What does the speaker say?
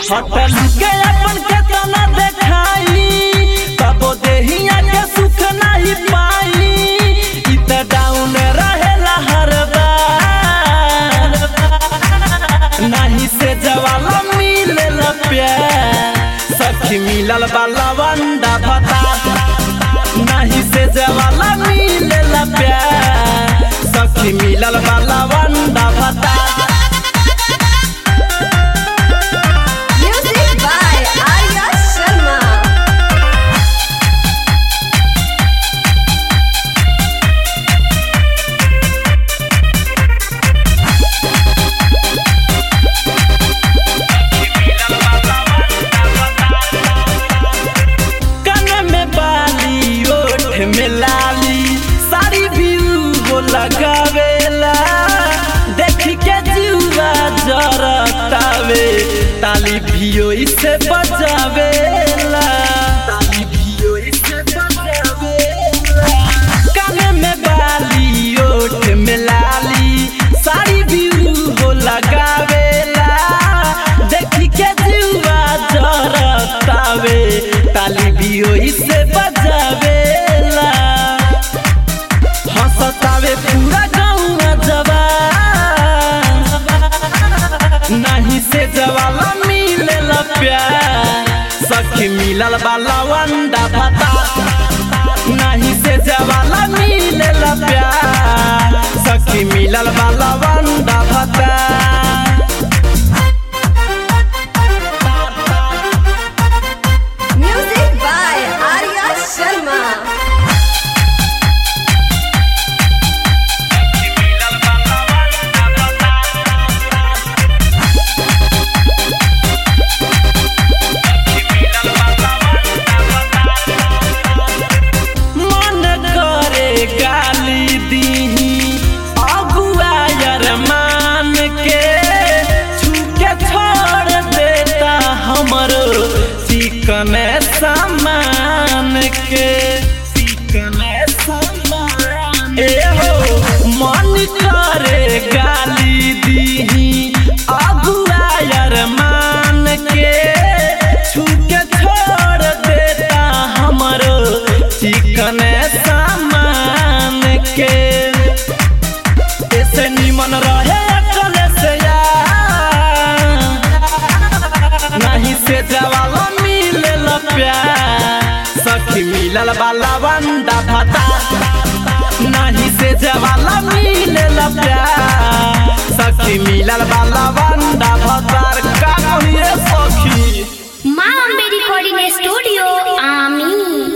Hotel के अपन केतना देखाई तबो देहिया के सुख नहीं पाई इ त डाउन रहेला हर बार नहीं से जवाला मिलेला प्यार सखी मिलल बाला वंडा भता नहीं से जवाला मिलेला प्यार सखी मिलल बाला वंडा भता Music by Arya Sharma. कन में बाली ओठ में लाली सारी व्यू वो लगावेला देख के जीवा जरतावे ताली भियो इसे बजावेला ताली भियो इसे बजावेला कन में बाली ओठ में लाली सारी व्यू वो लगावेला देख के जीवा जरतावे ताली भी इसे बजावेला हंसतावे पूरा गाँव जवान नहीं से जवाला मिलेला प्यार सखी मिलल बाला वंडा भता नहीं से जवाला मिलेला प्यार सखी मिलल बाला वंडा भता Music by Arya Sharma. मन करे गाली दीही अगुआ यार मान के छूके छोड़ देता हमरो चिकन सामान के चिकन सामान ए हो मन करे गाली दीही अगुआ यार मान के छूके छोड़ देता हमरो चिकन सामान के ऐसे निमन रहे अकल से यार नहीं से जवाला मिलल प्यार सखी मिलल बाला वंडा भता नहीं से जवाला मिलल प्यार सखी मिलल बाला वंडा भतार का कहिए सखी माँ अम्बे रिकॉर्डिंग स्टूडियो